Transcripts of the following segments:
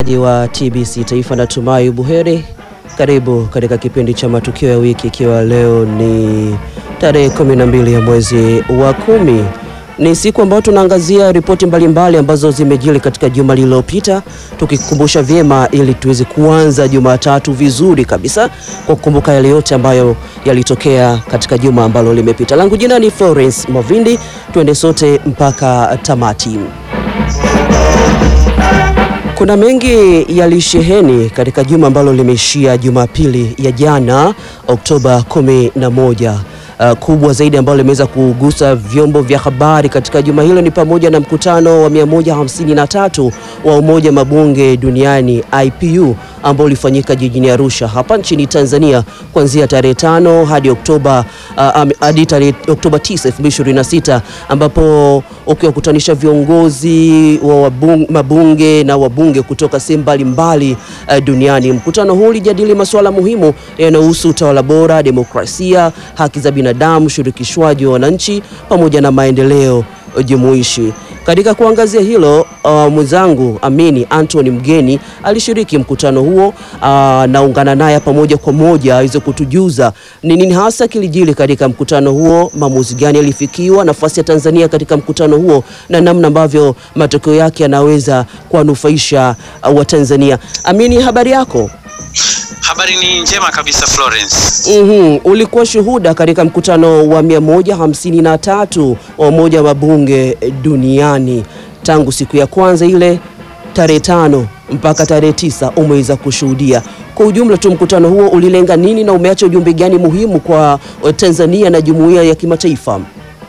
wa TBC Taifa, natumai buheri. Karibu katika kipindi cha matukio ya wiki, ikiwa leo ni tarehe 12 ya mwezi wa kumi. Ni siku ambayo tunaangazia ripoti mbalimbali ambazo zimejiri katika juma lililopita, tukikumbusha vyema ili tuweze kuanza Jumatatu vizuri kabisa kwa kukumbuka yale yote ambayo yalitokea katika juma ambalo limepita. Langu jina ni Florence Mavindi, tuende sote mpaka tamati. Kuna mengi yalisheheni katika juma ambalo limeishia Jumapili ya jana Oktoba 11. Uh, kubwa zaidi ambalo limeweza kugusa vyombo vya habari katika juma hilo ni pamoja na mkutano wa 153 wa Umoja Mabunge Duniani IPU ambao ulifanyika jijini Arusha hapa nchini Tanzania kuanzia tarehe tano hadi Oktoba uh, hadi tarehe Oktoba 9, 2026 ambapo ukiwakutanisha viongozi wa wabunge, mabunge na wabunge kutoka sehemu mbalimbali uh, duniani. Mkutano huu ulijadili masuala muhimu yanayohusu utawala bora, demokrasia, haki za binadamu, ushirikishwaji wa wananchi pamoja na maendeleo jumuishi. Katika kuangazia hilo uh, mwenzangu Amini Anthony Mgeni alishiriki mkutano huo. Uh, naungana naye pamoja kwa moja aweze kutujuza ni nini hasa kilijili katika mkutano huo, maamuzi gani yalifikiwa, nafasi ya Tanzania katika mkutano huo na namna ambavyo matokeo yake yanaweza kuwanufaisha uh, Watanzania. Amini, habari yako? Habari ni njema kabisa Florence. Mhm, ulikuwa shuhuda katika mkutano wa 153 wa Umoja wa Mabunge duniani tangu siku ya kwanza ile tarehe tano mpaka tarehe tisa umeweza kushuhudia. Kwa ujumla tu mkutano huo ulilenga nini na umeacha ujumbe gani muhimu kwa Tanzania na jumuiya ya kimataifa?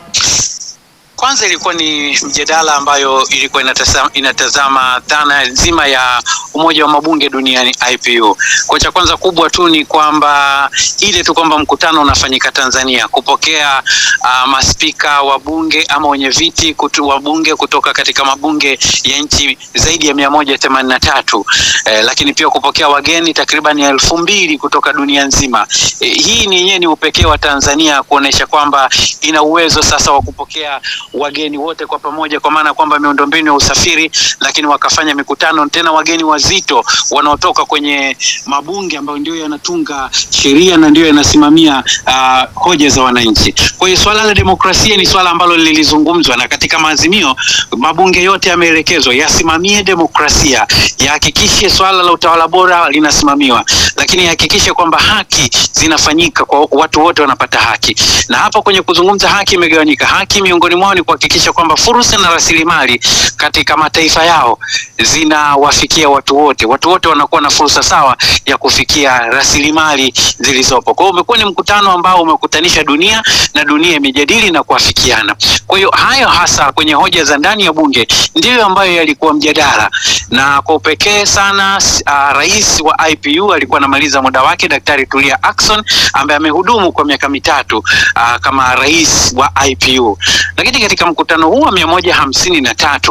Kwanza ilikuwa ni mjadala ambayo ilikuwa inatazama, inatazama dhana nzima ya Umoja wa Mabunge Duniani IPU. Kwa cha kwanza kubwa tu ni kwamba ile tu kwamba mkutano unafanyika Tanzania, kupokea uh, maspika wa bunge ama wenye viti kutu, wa bunge kutoka katika mabunge ya nchi zaidi ya mia moja themanini na tatu eh, lakini pia kupokea wageni takriban elfu mbili kutoka dunia nzima. Eh, hii ni yenyewe ni upekee wa Tanzania kuonesha kwamba ina uwezo sasa wa kupokea wageni wote kwa pamoja, kwa maana kwamba miundombinu ya usafiri, lakini wakafanya mikutano tena, wageni wazito wanaotoka kwenye mabunge ambayo ndio yanatunga sheria na ndio yanasimamia uh, hoja za wananchi. Kwa hiyo swala la demokrasia ni swala ambalo lilizungumzwa, na katika maazimio mabunge yote yameelekezwa yasimamie demokrasia, yahakikishe swala la utawala bora linasimamiwa, lakini yahakikishe kwamba haki zinafanyika kwa watu wote, wanapata haki. Na hapa kwenye kuzungumza haki imegawanyika. Haki miongoni mwao ni kuhakikisha kwamba fursa na rasilimali katika mataifa yao zinawafikia watu wote, watu wote wanakuwa na fursa sawa ya kufikia rasilimali zilizopo. Kwa hiyo umekuwa ni mkutano ambao umekutanisha dunia na dunia imejadili na kuafikiana. Kwa hiyo hayo hasa kwenye hoja za ndani ya bunge ndiyo ambayo yalikuwa mjadala, na kwa upekee sana uh, rais wa IPU alikuwa anamaliza muda wake, Daktari Tulia Ackson ambaye amehudumu kwa miaka mitatu uh, kama rais wa IPU. Lakini katika mkutano huu wa mia moja hamsini na tatu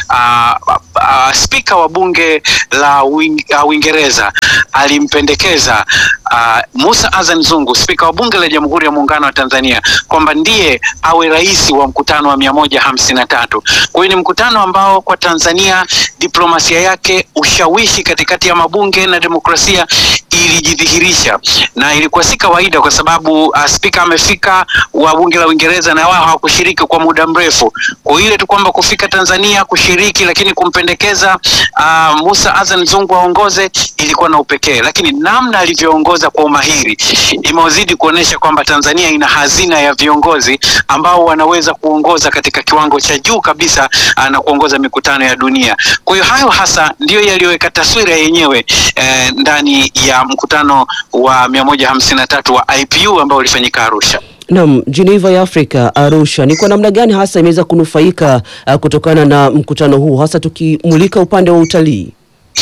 uh, uh, spika wa bunge la Uingereza alimpendekeza uh, Musa Azan Zungu, spika wa bunge la Jamhuri ya Muungano wa Tanzania kwamba ndiye awe rais wa mkutano wa mia moja hamsini na tatu. Kwa hiyo ni mkutano ambao kwa Tanzania diplomasia yake, ushawishi katikati ya mabunge na demokrasia ilijidhihirisha, na ilikuwa si kawaida kwa sababu uh, spika amefika wa bunge la Uingereza na wao hawakushiriki kwa muda mrefu. Kwa hiyo tu kwamba kufika Tanzania kushiriki, lakini kumpendekeza uh, Musa Azan Zungu aongoze ilikuwa na upekee, lakini namna alivyoongoza kwa umahiri imezidi kuonesha kwamba Tanzania ina hazina ya viongozi ambao wanaweza kuongoza katika kiwango cha juu kabisa uh, na kuongoza mikutano ya dunia. Kwa hiyo hayo hasa ndiyo yaliyoweka taswira yenyewe eh, ndani ya mkutano wa mia moja hamsini na tatu wa IPU ambao ulifanyika Arusha. Naam, Geneva ya Afrika, Arusha, ni kwa namna gani hasa imeweza kunufaika uh, kutokana na mkutano huu hasa tukimulika upande wa utalii?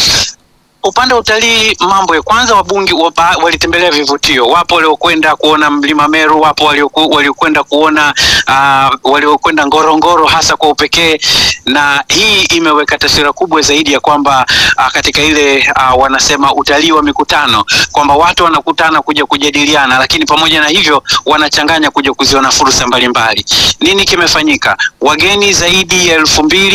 Upande wa utalii, mambo ya kwanza, wabunge walitembelea vivutio. Wapo waliokwenda kuona mlima Meru, wapo waliokwenda kuona uh, waliokwenda Ngorongoro hasa kwa upekee, na hii imeweka taswira kubwa zaidi ya kwamba uh, katika ile uh, wanasema utalii wa mikutano kwamba watu wanakutana kuja kujadiliana, lakini pamoja na hivyo wanachanganya kuja kuziona fursa mbalimbali. Nini kimefanyika? Wageni zaidi ya elfu mbili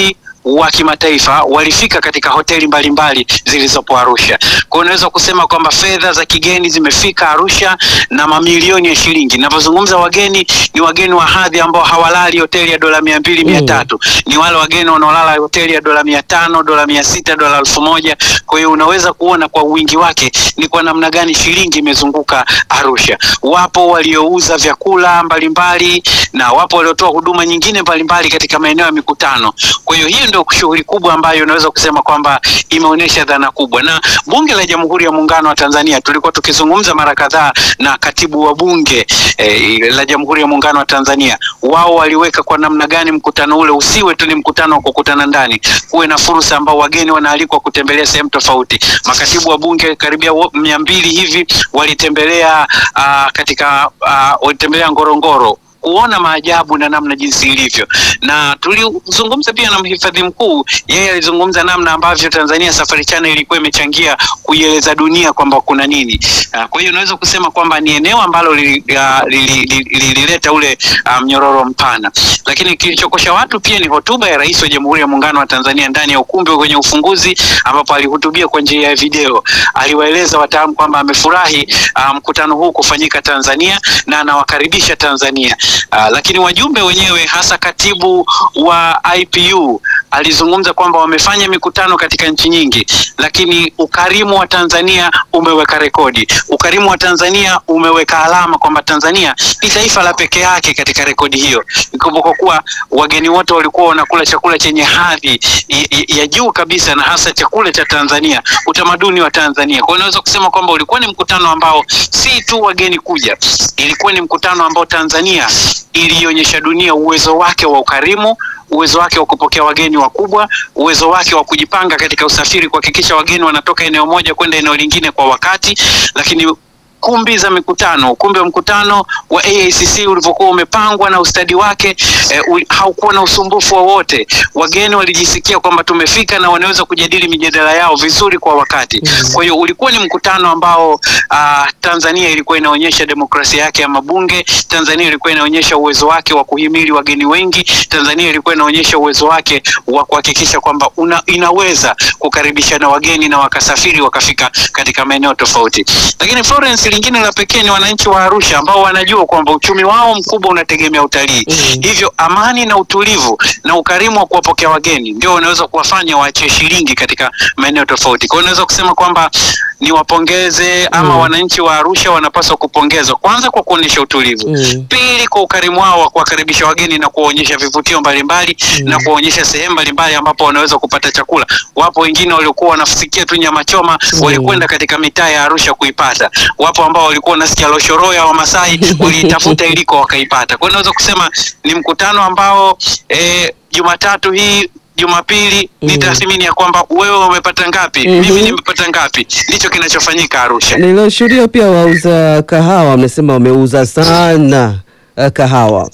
wa kimataifa walifika katika hoteli mbalimbali zilizopo Arusha. Kwa hiyo unaweza kusema kwamba fedha za kigeni zimefika Arusha na mamilioni ya shilingi. Ninavyozungumza wageni ni wageni wa hadhi ambao hawalali hoteli ya dola mia mbili mia tatu ni wale wageni wanaolala hoteli ya dola mia tano dola mia sita dola elfu moja Kwa hiyo unaweza kuona kwa wingi wake ni kwa namna gani shilingi imezunguka Arusha. Wapo waliouza vyakula mbalimbali na wapo waliotoa huduma nyingine mbalimbali katika maeneo ya mikutano. Kwa hiyo hiyo ndio shughuli kubwa ambayo unaweza kusema kwamba imeonyesha dhana kubwa. Na Bunge la Jamhuri ya Muungano wa Tanzania tulikuwa tukizungumza mara kadhaa na katibu wa Bunge eh, la Jamhuri ya Muungano wa Tanzania, wao waliweka kwa namna gani mkutano ule usiwe tu ni mkutano wa kukutana ndani, kuwe na fursa ambao wageni wanaalikwa kutembelea sehemu tofauti. Makatibu wa Bunge karibia mia mbili hivi walitembelea uh, katika uh, walitembelea Ngorongoro kuona maajabu na namna jinsi ilivyo, na tulizungumza pia na mhifadhi mkuu. Yeye alizungumza namna ambavyo Tanzania Safari Channel ilikuwa imechangia kuieleza dunia kwamba kuna nini. Uh, kwa hiyo unaweza kusema kwamba ni eneo ambalo lilileta li, li, li, li, li, ule mnyororo um, mpana, lakini kilichokosha watu pia ni hotuba ya Rais wa Jamhuri ya Muungano wa Tanzania ndani ya ukumbi kwenye ufunguzi, ambapo alihutubia kwa njia ya video. Aliwaeleza wataalamu kwamba amefurahi mkutano um, huu kufanyika Tanzania na anawakaribisha Tanzania. Uh, lakini wajumbe wenyewe hasa katibu wa IPU alizungumza kwamba wamefanya mikutano katika nchi nyingi, lakini ukarimu wa Tanzania umeweka rekodi. Ukarimu wa Tanzania umeweka alama kwamba Tanzania ni taifa la pekee yake katika rekodi hiyo. Ikumbuka kuwa wageni wote walikuwa wanakula chakula chenye hadhi ya juu kabisa, na hasa chakula cha Tanzania, utamaduni wa Tanzania. Kwa hiyo unaweza kusema kwamba ulikuwa ni mkutano ambao si tu wageni kuja, ilikuwa ni mkutano ambao Tanzania ilionyesha dunia uwezo wake wa ukarimu, uwezo wake wa kupokea wageni wakubwa, uwezo wake wa kujipanga katika usafiri, kuhakikisha wageni wanatoka eneo moja kwenda eneo lingine kwa wakati, lakini kumbi za mikutano, ukumbi wa mkutano wa AICC ulivyokuwa umepangwa na ustadi wake eh, haukuwa na usumbufu wowote. Wageni walijisikia kwamba tumefika na wanaweza kujadili mijadala yao vizuri kwa wakati. Kwa hiyo ulikuwa ni mkutano ambao uh, Tanzania ilikuwa inaonyesha demokrasia yake ya mabunge. Tanzania ilikuwa inaonyesha uwezo wake wa kuhimili wageni wengi. Tanzania ilikuwa inaonyesha uwezo wake wa kuhakikisha kwamba inaweza kukaribishana wageni na wakasafiri wakafika katika maeneo tofauti. Lakini Florence lingine la pekee ni wananchi wa Arusha ambao wanajua kwamba uchumi wao mkubwa unategemea utalii. mm -hmm. Hivyo amani na utulivu na ukarimu wa kuwapokea wageni ndio unaweza kuwafanya waachie shilingi katika maeneo tofauti. Kwa hiyo unaweza kusema kwamba niwapongeze ama mm. wananchi wa Arusha wanapaswa kupongezwa kwanza kwa kuonyesha utulivu mm. pili kwa ukarimu wao wa kuwakaribisha wageni na kuwaonyesha vivutio mbalimbali mm. na kuwaonyesha sehemu mbalimbali ambapo wanaweza kupata chakula. Wapo wengine waliokuwa wanafikia tu nyama choma mm. walikwenda katika mitaa ya Arusha kuipata. Wapo ambao walikuwa wanasikia loshoro ya Wamasai waliitafuta iliko wakaipata. Kwa hiyo naweza kusema ni mkutano ambao eh, Jumatatu hii Jumapili mm. ni tathmini ya kwamba wewe umepata ngapi, mm -hmm. mimi nimepata ngapi. Ndicho kinachofanyika Arusha. Nilioshuhudia pia wauza kahawa wamesema wameuza sana uh, kahawa.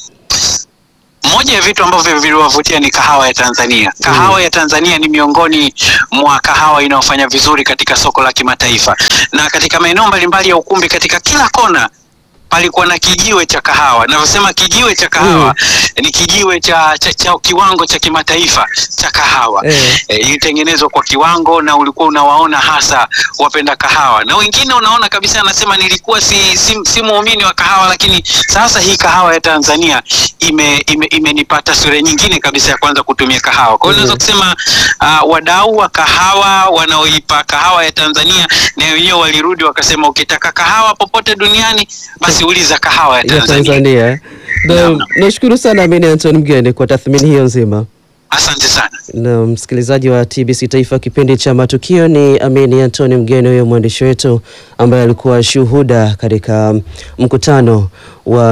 Moja ya vitu ambavyo viliwavutia ni kahawa ya Tanzania. Kahawa mm. ya Tanzania ni miongoni mwa kahawa inayofanya vizuri katika soko la kimataifa, na katika maeneo mbalimbali ya ukumbi, katika kila kona palikuwa na kijiwe cha kahawa. Navyosema kijiwe cha kahawa mm. ni kijiwe cha, cha, cha kiwango cha kimataifa cha kahawa eh. E, ilitengenezwa kwa kiwango na ulikuwa unawaona hasa wapenda kahawa, na wengine unaona kabisa, anasema nilikuwa si, si, si muumini wa kahawa, lakini sasa hii kahawa ya Tanzania imenipata ime, ime sura nyingine kabisa ya kwanza kutumia kahawa. Kwa hiyo mm. naweza kusema uh, wadau wa kahawa wanaoipa kahawa ya Tanzania na wenyewe walirudi wakasema, ukitaka kahawa popote duniani basi uliza kahawa ya Tanzania. Ya Tanzania. Nashukuru sana Amini Anton Mgeni kwa tathmini hiyo nzima. Asante sana. Na msikilizaji wa TBC Taifa, kipindi cha matukio ni Amini Antoni Mgeni, huyo mwandishi wetu ambaye alikuwa shuhuda katika mkutano wa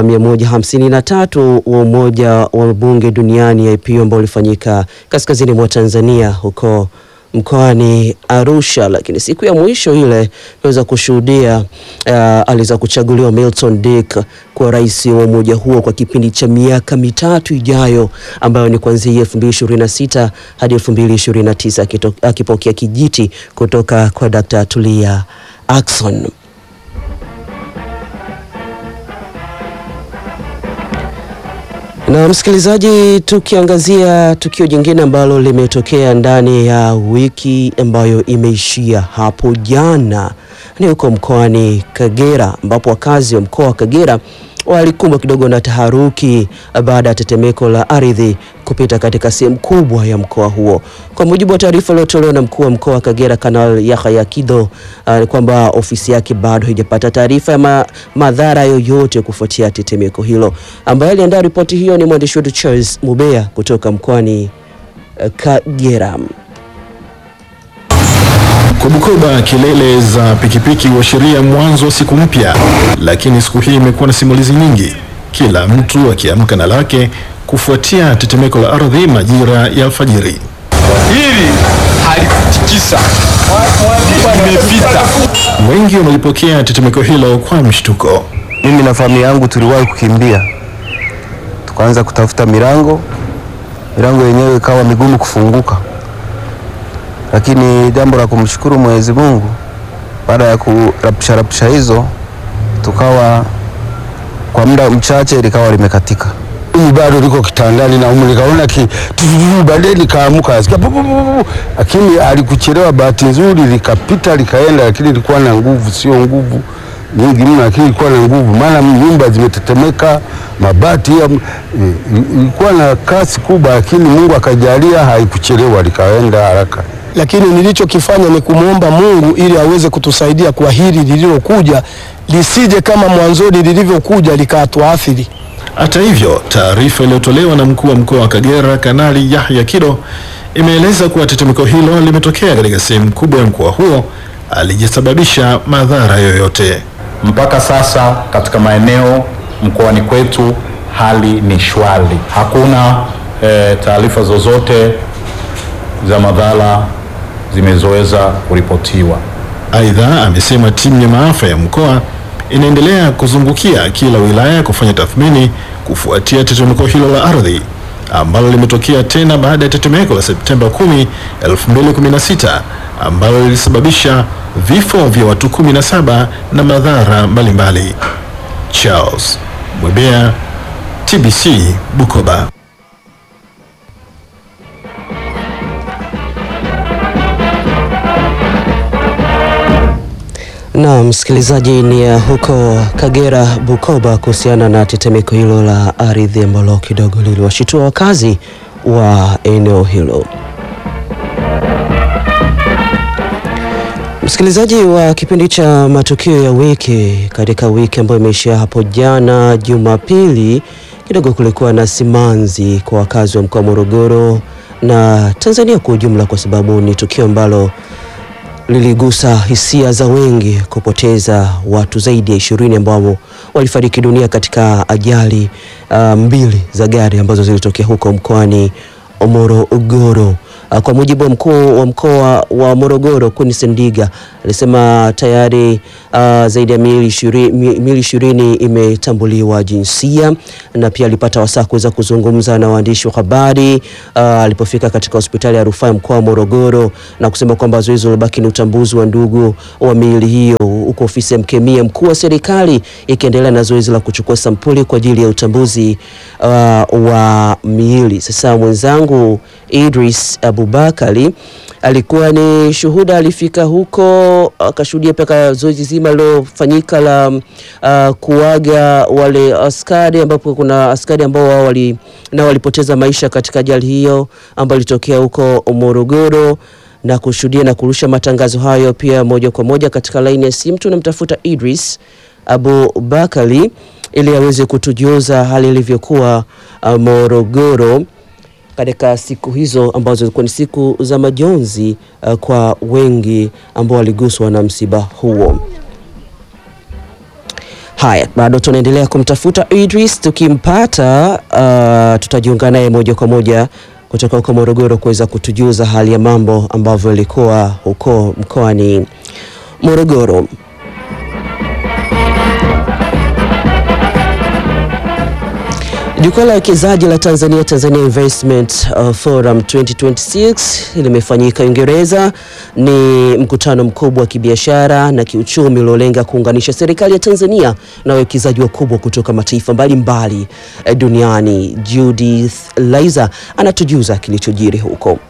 153 wa Umoja wa Bunge Duniani IPU ambao ulifanyika kaskazini mwa Tanzania huko mkoani Arusha, lakini siku ya mwisho ile tunaweza kushuhudia uh, aliweza kuchaguliwa Milton Dick kuwa rais wa umoja huo kwa kipindi cha miaka mitatu ijayo ambayo ni kuanzia 2026 hadi 2029 akipokea kijiti kutoka kwa Dr. Tulia Ackson. Na msikilizaji, tukiangazia tukio jingine ambalo limetokea ndani ya wiki ambayo imeishia hapo jana, ni huko mkoani Kagera ambapo wakazi wa mkoa wa Kagera walikumbwa kidogo na taharuki baada ya tetemeko la ardhi kupita katika sehemu kubwa ya mkoa huo. Kwa mujibu wa taarifa iliyotolewa na mkuu wa mkoa wa Kagera Kanali Yahya Kido, uh, kwamba ofisi yake bado haijapata taarifa ya ma madhara yoyote kufuatia tetemeko hilo. Ambaye aliandaa ripoti hiyo ni mwandishi wetu Charles Mubea kutoka mkoani uh, Kagera. Kwa Bukoba, kelele za pikipiki huashiria mwanzo wa siku mpya, lakini siku hii imekuwa na simulizi nyingi, kila mtu akiamka na lake kufuatia tetemeko la ardhi majira ya alfajiri. Hili halikutikisa, limepita. Wengi wamelipokea tetemeko hilo kwa mshtuko. Mimi na familia yangu tuliwahi kukimbia, tukaanza kutafuta milango, milango yenyewe ikawa migumu kufunguka, lakini jambo la kumshukuru Mwenyezi Mungu, baada ya kurapsha rapsha hizo, tukawa kwa muda mchache likawa limekatika. Mimi bado liko kitandani na umu nikaona ki tututu, baadaye nikaamuka nasikia pu, pu, pu, pu. lakini alikuchelewa. Bahati nzuri likapita likaenda, lakini ilikuwa na nguvu, sio nguvu nyingi mno, lakini ilikuwa na nguvu, maana nyumba zimetetemeka, mabati ya, ilikuwa na kasi kubwa, lakini Mungu akajalia haikuchelewa, likaenda haraka. lakini nilichokifanya ni kumwomba Mungu ili aweze kutusaidia kwa hili lililokuja lisije kama mwanzoni lilivyokuja likatuathiri. Hata hivyo, taarifa iliyotolewa na mkuu wa mkoa wa Kagera Kanali Yahya Kido imeeleza kuwa tetemeko hilo limetokea katika sehemu kubwa ya mkoa huo, alijasababisha madhara yoyote. Mpaka sasa katika maeneo mkoani kwetu hali ni shwari, hakuna e, taarifa zozote za madhara zimezoweza kuripotiwa. Aidha, amesema timu ya maafa ya mkoa inaendelea kuzungukia kila wilaya kufanya tathmini kufuatia tetemeko hilo la ardhi ambalo limetokea tena baada ya tetemeko la Septemba 10, 2016 ambalo lilisababisha vifo vya watu 17 na madhara mbalimbali. Charles Mwebea, TBC Bukoba. Na msikilizaji, ni ya huko Kagera Bukoba, kuhusiana na tetemeko hilo la ardhi ambalo kidogo liliwashitua wakazi wa eneo hilo. Msikilizaji wa kipindi cha matukio ya wiki, katika wiki ambayo imeishia hapo jana Jumapili, kidogo kulikuwa na simanzi kwa wakazi wa mkoa wa Morogoro na Tanzania kwa ujumla, kwa sababu ni tukio ambalo liligusa hisia za wengi kupoteza watu zaidi ya ishirini ambao walifariki dunia katika ajali uh, mbili za gari ambazo zilitokea huko mkoani Morogoro. Uh, kwa mujibu wa mkuu wa mkoa wa Morogoro Queen Sendiga alisema tayari uh, zaidi ya miili ishirini miili ishirini imetambuliwa jinsia, na pia alipata wasaa kuweza kuzungumza na waandishi wa habari uh, alipofika katika hospitali ya rufaa ya mkoa wa Morogoro na kusema kwamba zoezi lilobaki ni utambuzi wa ndugu wa miili hiyo, huko ofisi ya mkemia mkuu wa serikali ikiendelea na zoezi la kuchukua sampuli kwa ajili ya utambuzi uh, wa miili. Sasa mwenzangu Idris Abubakari alikuwa ni shuhuda, alifika huko akashuhudia mpaka zoezi zima lilofanyika la uh, kuaga wale askari, ambapo kuna askari ambao wao wali, na walipoteza maisha katika ajali hiyo ambayo ilitokea huko Morogoro na kushuhudia na kurusha matangazo hayo pia moja kwa moja katika laini ya simu. Tunamtafuta Idris Abubakari ili aweze kutujuza hali ilivyokuwa uh, Morogoro katika siku hizo ambazo zilikuwa ni siku za majonzi uh, kwa wengi ambao waliguswa na msiba huo. Haya, bado tunaendelea kumtafuta Idris, tukimpata uh, tutajiunga naye moja kwa moja kutoka huko Morogoro kuweza kutujuza hali ya mambo ambavyo ilikuwa huko mkoani Morogoro. Jukwaa la wekezaji la Tanzania Tanzania Investment uh, Forum 2026 limefanyika Uingereza. Ni mkutano mkubwa wa kibiashara na kiuchumi uliolenga kuunganisha serikali ya Tanzania na wawekezaji wakubwa kutoka mataifa mbalimbali eh, duniani. Judith Laiza anatujuza kilichojiri huko.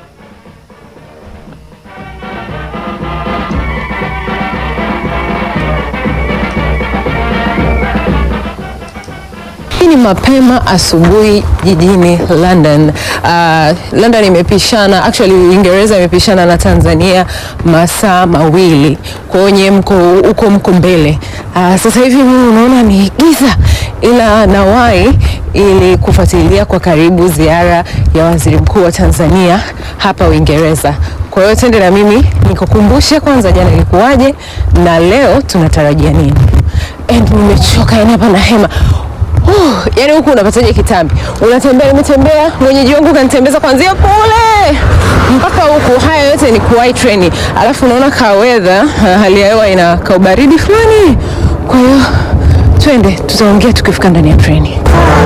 Hii ni mapema asubuhi jijini London. Uh, London imepishana actually Uingereza imepishana na Tanzania masaa mawili. Kwa hiyo nyewe mko huko mko mbele. Uh, sasa hivi mimi unaona ni giza ila nawahi ili kufuatilia kwa karibu ziara ya Waziri Mkuu wa Tanzania hapa Uingereza. Kwa hiyo twende na mimi nikukumbushe kwanza jana ilikuwaje na leo tunatarajia nini. And nimechoka yani hapa na hema. Uh, yani huku unapataje kitambi? Unatembea, nimetembea, mwenyeji wangu kanitembeza kuanzia kule mpaka huku. Haya yote ni kuwahi treni, alafu unaona ka weather, uh, hali ya hewa ina kaubaridi fulani. Kwa hiyo twende, tutaongea tukifika ndani ya treni.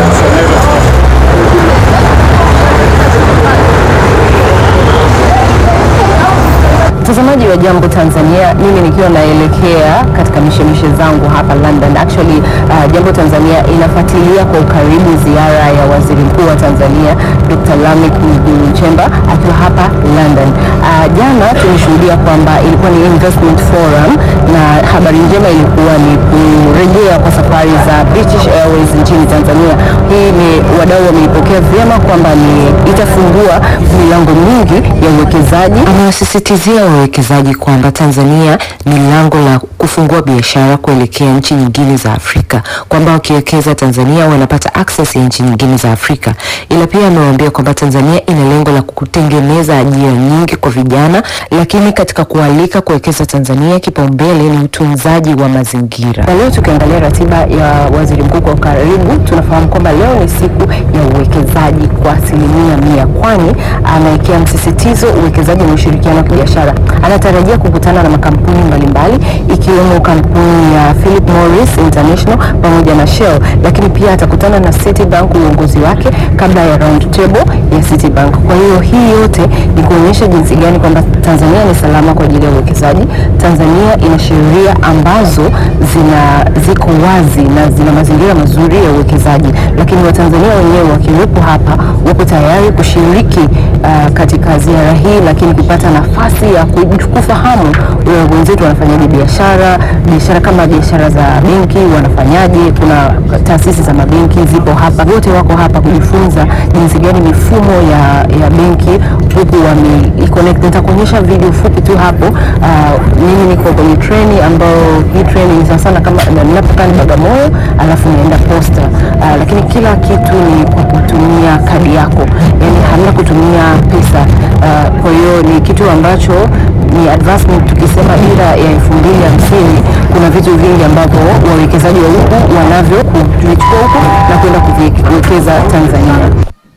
Mtazamaji wa Jambo Tanzania, mimi nikiwa naelekea katika mishemishe zangu hapa London. Actually, uh, Jambo Tanzania inafuatilia kwa ukaribu ziara ya Waziri Mkuu wa Tanzania Dr. Lameck Mwigulu Nchemba akiwa hapa London. Uh, jana tulishuhudia kwamba ilikuwa ni investment forum na habari njema ilikuwa ni kurejea kwa safari za British Airways nchini Tanzania. Hii ni wadau wameipokea vyema kwamba ni itafungua milango mingi ya uwekezaji. Amewasisitizia wawekezaji kwamba Tanzania ni lango la kufungua biashara kuelekea nchi nyingine za Afrika, kwamba wakiwekeza Tanzania wanapata access ya nchi nyingine za Afrika. Ila pia amewaambia kwamba Tanzania ina lengo la kutengeneza ajira nyingi kwa vijana, lakini katika kualika kuwekeza Tanzania, kipaumbele ni utunzaji wa mazingira. Na leo tukiangalia ratiba ya waziri mkuu kwa karibu, tunafahamu kwamba leo ni siku ya uwekezaji kwa asilimia mia, kwani anawekea msisitizo uwekezaji na ushirikiano wa kibiashara. Anatarajia kukutana na makampuni mbalimbali ikiwemo kampuni ya Philip Morris International pamoja na Shell, lakini pia atakutana na Citibank uongozi wake kabla ya round table ya Citibank. Kwa hiyo hii yote ni kuonyesha jinsi gani kwamba Tanzania ni salama kwa ajili ya uwekezaji. Tanzania ina sheria ambazo zina ziko wazi na zina mazingira mazuri ya uwekezaji, lakini Watanzania wenyewe wakiwepo hapa wapo tayari kushiriki uh, katika ziara hii, lakini kupata nafasi ya ku- kufahamu uh, wenzetu wanafanyaje biashara, biashara kama biashara za benki wanafanyaje. Kuna taasisi za mabenki zipo hapa, wote wako hapa kujifunza jinsi gani mifumo ya, ya benki huku wame connect. Nitakuonyesha video fupi tu hapo. Uh, mimi niko kwenye treni ambayo hii treni ni sana sana kama na- ninapokaa ni Bagamoyo alafu naenda Posta. Uh, lakini kila kitu ni kwa kutumia kadi yako, yani hamna kutumia pesa. Uh, kwa hiyo ni kitu ambacho ni advancement. Tukisema dira ya elfu mbili hamsini kuna vitu vingi ambavyo wawekezaji wa huku wanavyo kuvichukua huku na kwenda kuviwekeza Tanzania.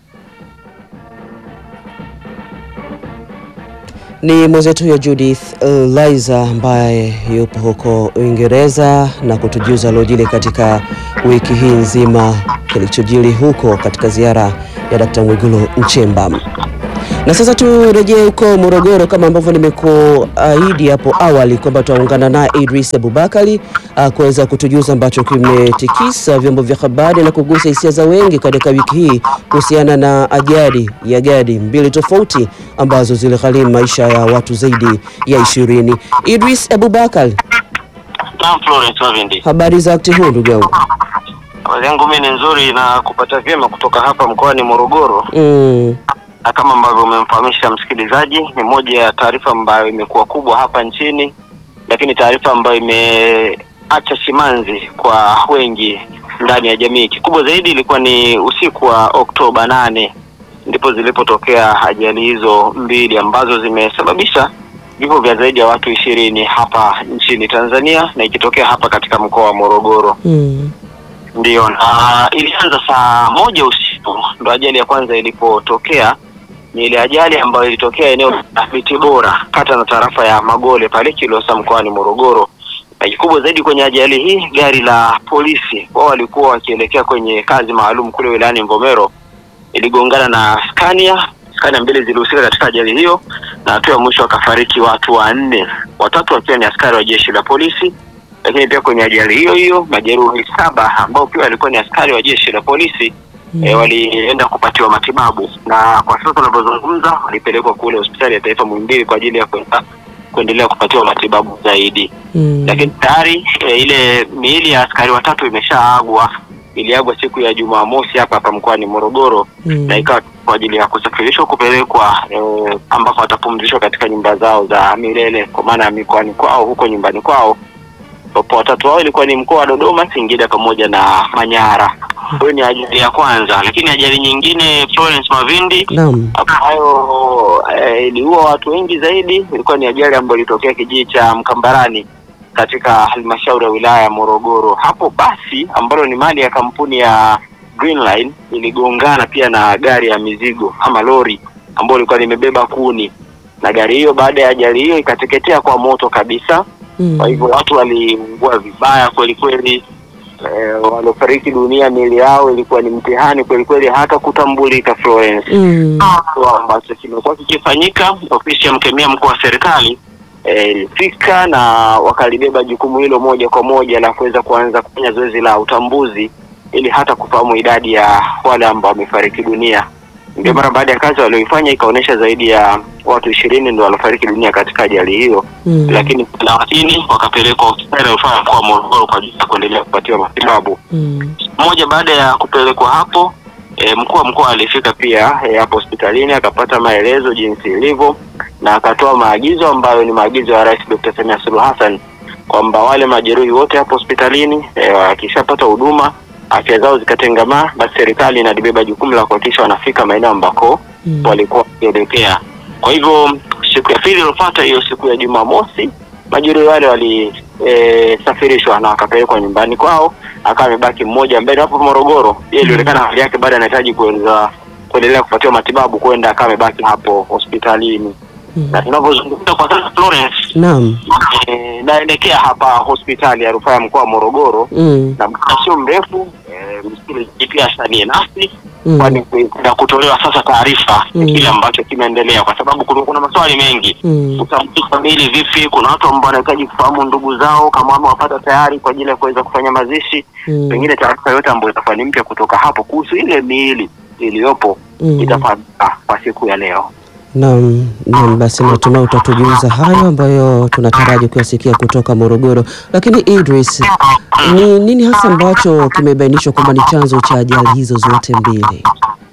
Ni mwenzetu huyo Judith uh, Laiza ambaye yupo huko Uingereza na kutujuza lojili katika wiki hii nzima kilichojiri huko katika ziara ya Dkt. Mwigulu Nchemba. Na sasa turejee huko Morogoro kama ambavyo nimekuahidi hapo awali kwamba tutaungana naye Idris Abubakari uh, kuweza kutujuza ambacho kimetikisa vyombo vya habari na kugusa hisia za wengi katika wiki hii kuhusiana na ajali ya gari mbili tofauti ambazo ziligharimu maisha ya watu zaidi ya ishirini. Idris Abubakar, Naam, Florence Wavindi. habari za wakati huu ndugu yangu? Habari yangu mimi ni nzuri na kupata vyema kutoka hapa mkoani Morogoro, Mm, na kama ambavyo umemfahamisha msikilizaji, ni moja ya taarifa ambayo imekuwa kubwa hapa nchini, lakini taarifa ambayo imeacha simanzi kwa wengi ndani ya jamii. Kikubwa zaidi ilikuwa ni usiku wa Oktoba nane ndipo zilipotokea ajali hizo mbili ambazo zimesababisha vifo vya zaidi ya watu ishirini hapa nchini Tanzania na ikitokea hapa katika mkoa wa Morogoro. mm, Ndiyo, na ilianza saa moja usiku ndo ajali ya kwanza ilipotokea. Ni ile ajali ambayo ilitokea eneo la Miti Bora, kata na tarafa ya Magole pale Kilosa mkoani Morogoro, na kikubwa zaidi kwenye ajali hii, gari la polisi wao walikuwa wakielekea kwenye kazi maalum kule wilayani Mvomero, iligongana na Scania. Scania mbili zilihusika katika ajali hiyo, na hatua ya mwisho wakafariki watu wanne, watatu wakiwa ni askari wa jeshi la polisi. Lakini pia kwenye ajali hiyo hiyo majeruhi saba ambao pia walikuwa ni askari wa jeshi la polisi Mm. e, walienda kupatiwa matibabu na kwa sasa tunavyozungumza walipelekwa kule hospitali ya taifa Muhimbili kwa ajili ya kwenda kuendelea kupatiwa matibabu zaidi Mm. lakini tayari e, ile miili ya askari watatu imeshaagwa. Iliagwa siku ya Jumamosi hapa hapa mkoani Morogoro Mm. na ikawa kwa ajili ya kusafirishwa kupelekwa e, ambako watapumzishwa katika nyumba zao za milele kwa maana ya mikoani kwao huko nyumbani kwao. Ambapo watatu wao ilikuwa ni mkoa wa Dodoma, Singida pamoja na Manyara. Hiyo ni ajali ya kwanza, lakini ajali nyingine Florence Mavindi Naam. ambayo eh, iliua watu wengi zaidi. Ilikuwa ni ajali ambayo ilitokea kijiji cha Mkambarani katika halmashauri ya wilaya ya Morogoro. Hapo basi ambalo ni mali ya kampuni ya Green Line iligongana pia na gari ya mizigo ama lori ambayo ilikuwa limebeba kuni, na gari hiyo baada ya ajali hiyo ikateketea kwa moto kabisa. Mm. Kwa hivyo watu waliungua vibaya kweli kweli. Eh, waliofariki dunia miili yao ilikuwa ni mtihani kweli kweli, hata kutambulika Florence Mm. kitu ambacho kimekuwa kikifanyika. Ofisi ya mkemia mkuu wa serikali eh, ilifika na wakalibeba jukumu hilo moja kwa moja la kuweza kuanza kufanya zoezi la utambuzi ili hata kufahamu idadi ya wale ambao wamefariki dunia. Ndio mara baada ya kazi walioifanya ikaonyesha zaidi ya watu ishirini ndio waliofariki dunia katika ajali hiyo, Mm. lakini thelathini wakapelekwa hospitali ya rufaa ya mkoa wa Morogoro kwa ajili ya kuendelea kupatiwa matibabu Mm. moja baada ya kupelekwa hapo e, mkuu wa mkoa alifika pia e, hapo hospitalini akapata maelezo jinsi ilivyo na akatoa maagizo ambayo ni maagizo ya Rais Dr. Samia Suluhu Hassan kwamba wale majeruhi wote hapo hospitalini e, wakishapata huduma afya zao zikatengamaa, basi serikali inalibeba jukumu la kuhakikisha wanafika maeneo ambako Mm. walikuwa wakielekea. Kwa hivyo siku ya pili iliyofuata, hiyo siku ya Jumamosi, majeruhi wale walisafirishwa na wakapelekwa nyumbani kwao, akawa amebaki mmoja mbele hapo Morogoro. Yeye ilionekana hali yake bado anahitaji kuweza kuendelea kupatiwa matibabu, kwenda akawa amebaki hapo hospitalini. Mm. Na tunavyozungumza kwa sasa Florence, Naam. eh, naelekea hapa hospitali ya rufaa ya mkoa wa Morogoro Mm. na muda sio mrefu eh, msikilizaji pia asalie nasi Mm. kwani na kutolewa sasa taarifa Mm. ya kile ambacho kimeendelea, kwa sababu kuna, kuna maswali mengi Mm. utambuzi kamili vipi. Kuna watu ambao wanahitaji kufahamu ndugu zao kama wamewapata tayari kwa ajili ya kuweza kufanya mazishi, Mm. pengine taarifa yote ambayo itakuwa ni mpya kutoka hapo kuhusu ile miili iliyopo Mm. itafahamika kwa siku ya leo. Naam, naam, basi natumai utatujuza hayo ambayo tunataraji kuyasikia kutoka Morogoro. Lakini Idris, ni nini hasa ambacho kimebainishwa kwamba ni chanzo cha ajali hizo zote mbili?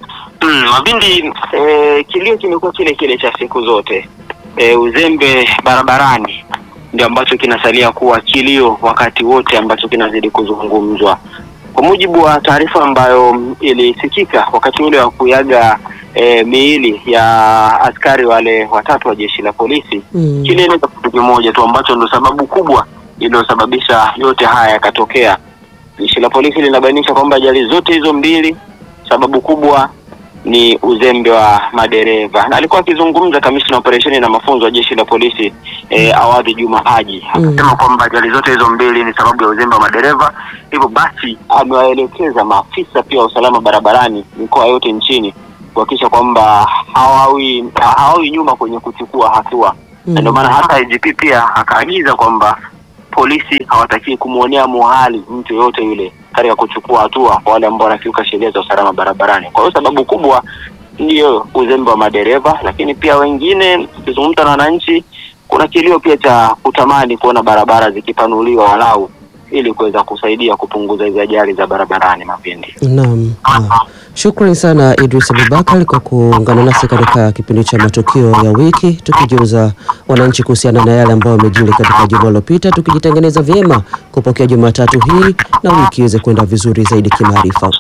Mm, Mabindi, eh, kilio kimekuwa kile kile cha siku zote. Eh, uzembe barabarani ndio ambacho kinasalia kuwa kilio wakati wote ambacho kinazidi kuzungumzwa. Kwa mujibu wa taarifa ambayo mm, ilisikika wakati ule wa kuyaga eh, miili ya askari wale watatu wa jeshi la polisi Mm. kilieleza kitu kimoja tu ambacho ndio sababu kubwa iliyosababisha yote haya yakatokea. Jeshi la polisi linabainisha kwamba ajali zote hizo mbili sababu kubwa ni uzembe wa madereva, na alikuwa akizungumza kamishna operesheni na mafunzo wa jeshi la polisi eh, Awadhi Juma Haji akasema kwamba ajali zote hizo mbili ni sababu ya uzembe wa madereva. Hivyo basi amewaelekeza maafisa pia wa usalama barabarani mikoa yote nchini kuhakikisha kwamba hawawi hawawi nyuma kwenye kuchukua hatua na ndio maana hata IGP pia akaagiza kwamba polisi hawatakii kumwonea muhali mtu yoyote yule katika kuchukua hatua kwa wale ambao wanakiuka sheria za usalama barabarani. Kwa hiyo sababu kubwa ndiyo uzembe wa madereva, lakini pia wengine, tukizungumza na wananchi, kuna kilio pia cha kutamani kuona barabara zikipanuliwa walau ili kuweza kusaidia kupunguza hizi ajali za barabarani Mapindi. Naam. Ah. Shukrani sana Idris Abubakar kwa kuungana nasi katika kipindi cha matukio ya wiki, tukijuza wananchi kuhusiana na yale ambayo yamejiri katika juma lililopita, tukijitengeneza vyema kupokea Jumatatu hii na wiki iweze kwenda vizuri zaidi kimaarifa.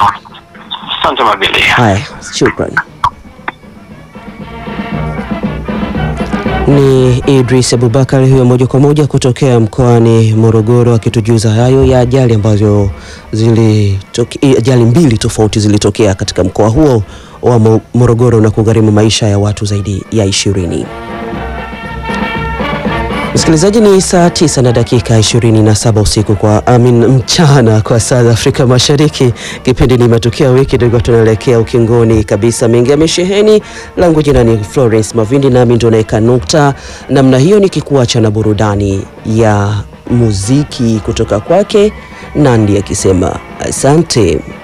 Asante Mabili. Haya, shukrani. Ni Idris Abubakar huyo moja kwa moja kutokea mkoani Morogoro akitujuza hayo ya ajali ambazo zilitokea, ajali mbili tofauti zilitokea katika mkoa huo wa Mo- Morogoro na kugharimu maisha ya watu zaidi ya ishirini. Msikilizaji, ni saa tisa na dakika 27 usiku kwa amin mchana kwa saa za Afrika Mashariki. Kipindi ni matukio ya wiki, tulikuwa tunaelekea ukingoni kabisa. Mengi yamesheheni. Langu jina ni Florence Mavindi, nami ndo naeka nukta namna hiyo, nikikuacha na burudani ya muziki kutoka kwake Nandi akisema asante.